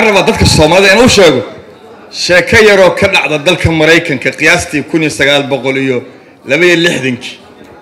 waxaan rabaa dadka soomaalida inuu sheego sheeko yaroo ka dhacda dalka maraykanka qiyaastii kun iyo sagaal boqol iyo labaiyo lixdankii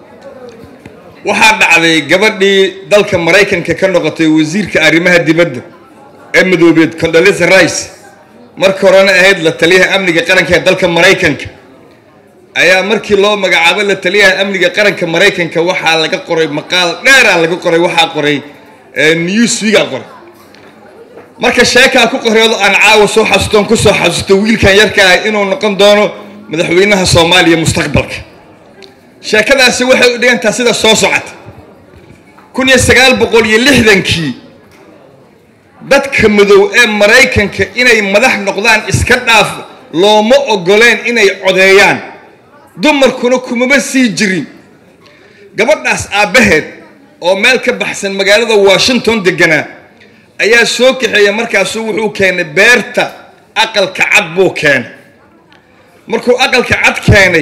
waxaa dhacday gabadhii dalka maraykanka ka noqotay wasiirka arrimaha dibadda ee madoobeed condolisa rice marka horena ahayd la taliyaha amniga qaranka ee dalka maraykanka ayaa markii loo magacaabo la taliyaha amniga qaranka maraykanka waxaa laga qoray maqaal dheera laga qoray waxaa qoray newswiga qoray marka sheekaa ku qoreedo aan caawa soo xasuustoon kusoo xasuusto wiilkan yarka ah inuu noqon doono madaxweynaha soomaaliya mustaqbalka sheekadaasi waxay u dhigantaa sida soo socota kun iyo sagaal boqol iyo lixdankii dadka madow ee maraykanka inay madax noqdaan iska dhaaf looma ogoleen inay codeeyaan dumarkuna kumaba sii jirin gabadhaas aabbaheed oo meel ka baxsan magaalada washington deganaa ayaa soo kaxeeya markaasuu wuxuu keenay beerta aqalka cad buu keenay markuu aqalka cad keenay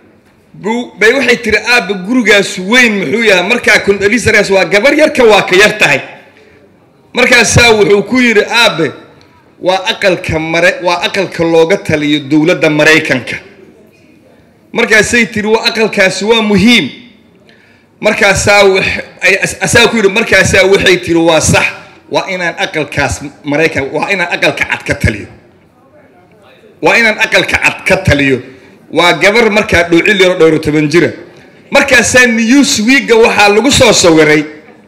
bay waxay tiri aabba gurigaas weyn muxuu yahay markaa condolisares waa gabar yarka waa ka yar tahay markaasaa wuxuu ku yidhi aabe waa aqalka mare waa aqalka looga taliyo dowladda maraykanka markaasay tiri waa aqalkaasi waa muhiim markaasaa asaa ku yidhi markaasaa waxay tiri waa sax waa inaan aqalkaas maraykan waa inaan aqalka cad ka taliyo waa inaan aqalka cad ka taliyo waa gabar markaa dhowcil yaro dhowro toban jira markaasaa newswiga waxaa lagu soo sawiray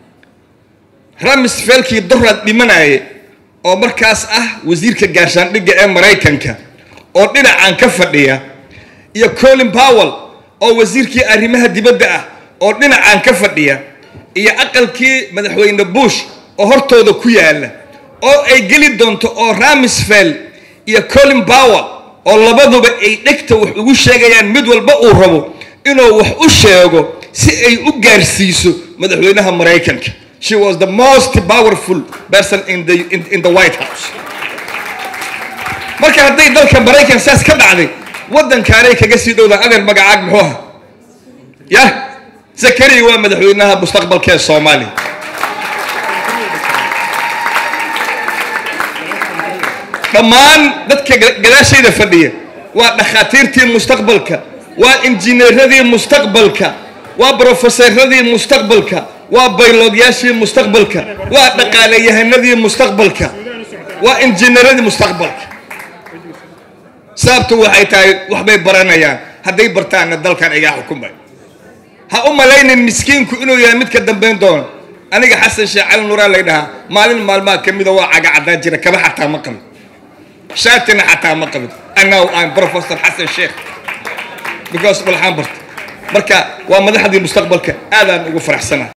ramisfelkii dorad dhimanaya oo markaas ah wasiirka gaashaandhigga ee maraykanka oo dhinacan ka fadhiya iyo colin powell oo wasiirkii arrimaha dibadda ah oo dhinacan ka fadhiya iyo aqalkii madaxweyne bush oo hortooda ku yaala oo ay geli doonto oo ramisfeld iyo colin powell oo labaduba ay dhegta wax ugu sheegayaan mid walba uu rabo inuu wax u sheego si ay u gaarsiiso madaxweynaha maraykanka she was the most powerful person in the, in, in the white house marka hadday dalka maraykan saas ka dhacday waddankaanay kaga sii dhowdaan adeer magacaag muxuu aha yah zakariya waa madaxweynaha mustaqbalka ee soomaaliya dhammaan dadka gadaashayda fadhiya waa dhakhaatiirtii mustaqbalka waa injineeradii mustaqbalka waa brofesaradii mustaqbalka waa baylogyaashii mustaqbalka waa dhaqaalayahanadii mustaqbalka waa injineeradii mustaqbalka sababtu waxay tahay waxbay baranayaan hadday bartaanna dalkan igaa xukumay ha u malaynin miskiinku inuu yahay mid ka dambayn doono aniga xasan sheekh cali nuraa lay dhahaa maalin maalmaha ka mida waa caga caddaan jira kaba xataa ma qabin shaatina xataa ma qabin annahu aan professor xasan sheekh because walxaan barta marka waa madaxdii mustaqbalka aadaan ugu faraxsana